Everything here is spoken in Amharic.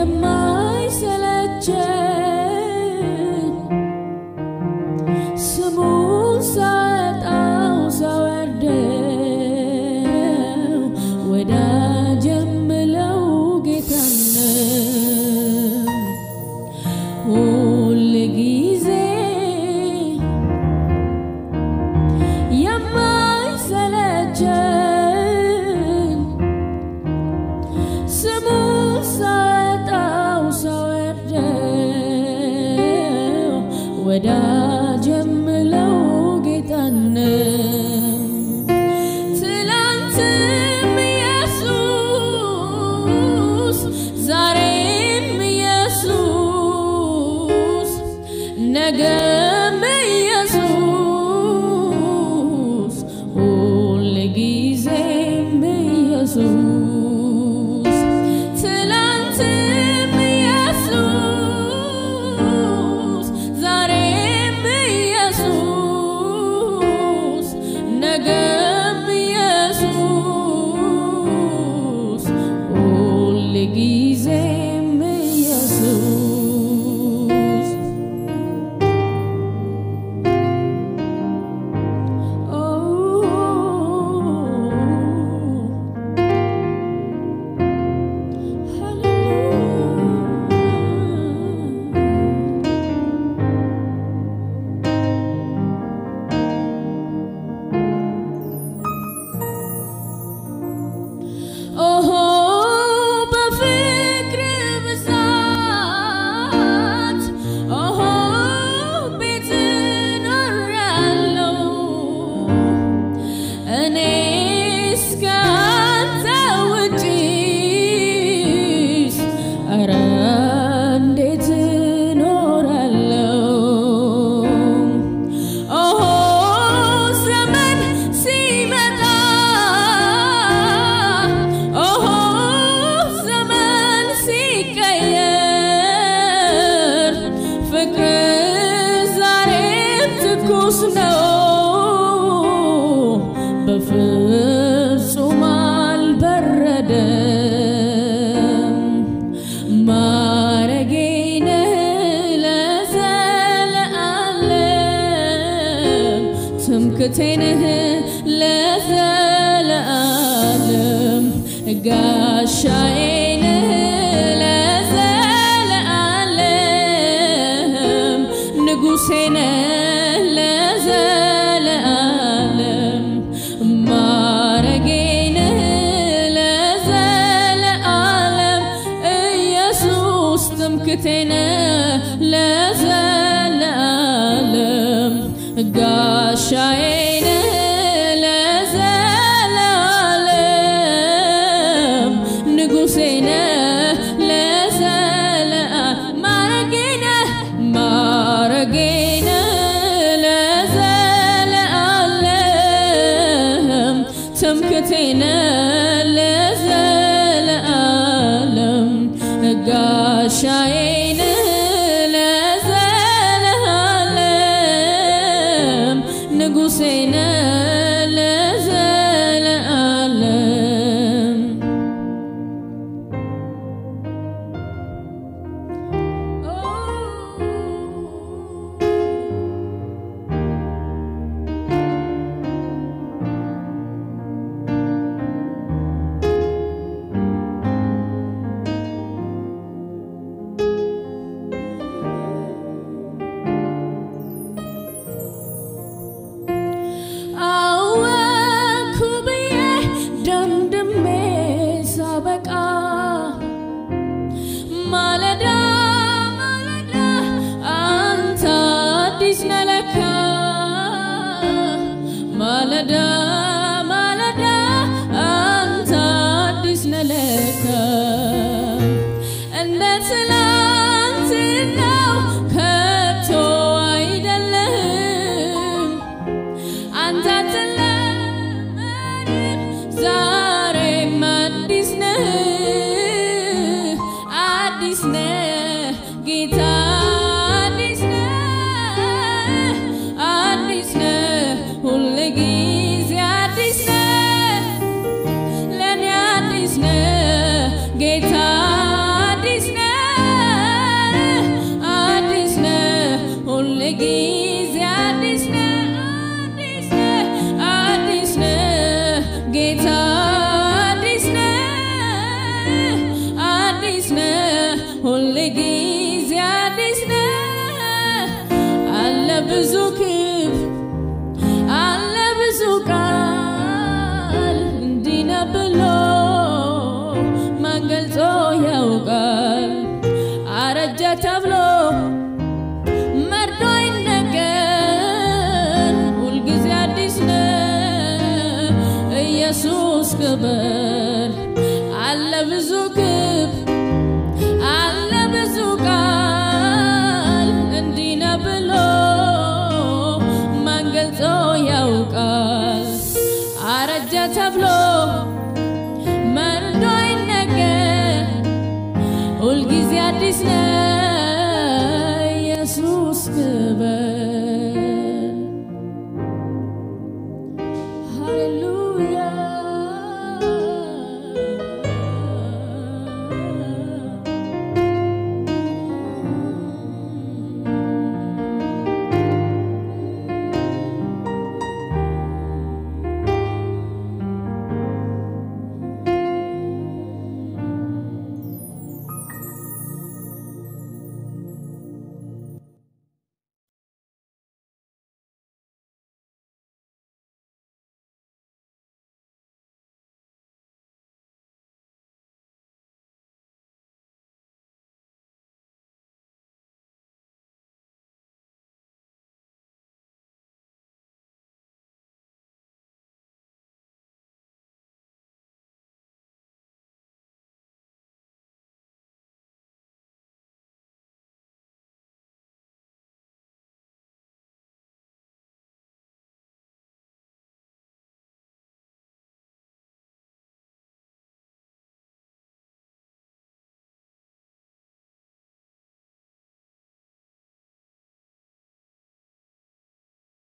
የማይሰለቸን ስሙን ሳጣው ሳወርደው ወዳጅ የምለው ጌታን ነው። ሁል ጊዜ የማይሰለቸን ስሙን ሳጣው ሳወርደው ወዳጅ የምለው ጌታን ነው። ትላንትም ኢየሱስ ዛሬም ኢየሱስ ነገም ኢየሱስ ሁልጊዜም ኢየሱስ ትላንትም ኢየሱስ ዛሬም ኢየሱስ ነገም ኢየሱስ ሁልጊዜም ኢየሱስ ኦሆ በፍቅር ብዛት ኦሆ ቤት ኖራለሁ እኔስ ካንተ ውጪስ ኧረ እንዴት እኖራለሁ? ኦሆ ዘመን ሲመጣ ኦሆ ዘመን ሲቀየር ፍቅር ዛሬም ትኩስ ነው በፍጹም አልበረደም። ማረጌ ነህ ለዘለዓለም ትምክቴ ነህ ለዘለዓለም ጋሻዬ ነህ ለዘለዓለም ንጉሴ ነህ ለዘለዓለም ማረጌ ነህ ለዘለዓለም ኢየሱስ ትምክቴ ነህ ለዘለዓለም ጋሻዬ ነህ ለዘለዓለም ንጉሴ ነህ ለዘለዓለም ማረጌ ነህ ማረጌ ነህ ለዘለዓለም ትምክቴ ነህ ለዘለዓለም ጋሻዬ ነህ ለዘለዓለም ንጉሴ ነህ ለዘለዓለም አወኩ ብዬ ደምድሜ ሳበቃ ማለዳ ማለዳ አንተ አዲስ ነህ ለካ ማለዳ ማለዳ አንተ አዲስ ነህ ለካ እንደ ትላንትናው ከቶ አይደለህም አንተ አትለመድም ዛሬም አዲስ ነህ አዲስ ነህ ጌታ አዲስ ነህ አዲስ ነህ ሁል ጊዜ አዲስ ነህ ለእኔ አዲስ ነህ ጌታ አዲስ ነህ ሁል ጊዜ አዲስ ነህ አለ ብዙ ክብ አለ ብዙ ቃል እንዲህ ነው ብሎ ማን ገልጾ ያውቃል? አረጀ ተብሎ መርዶ ይነገር ሁልጊዜ አዲስ ነህ ኢየሱስ ክብር አለ ብዙ ክብ አለ ብዙ ቃል እንዲህ ነው ብሎ ማን ገልጾ ያውቃል? አረጀ ተብሎ መርዶ ይነገር ሁልጊዜ አዲስ ነህ ኢየሱስ ክብር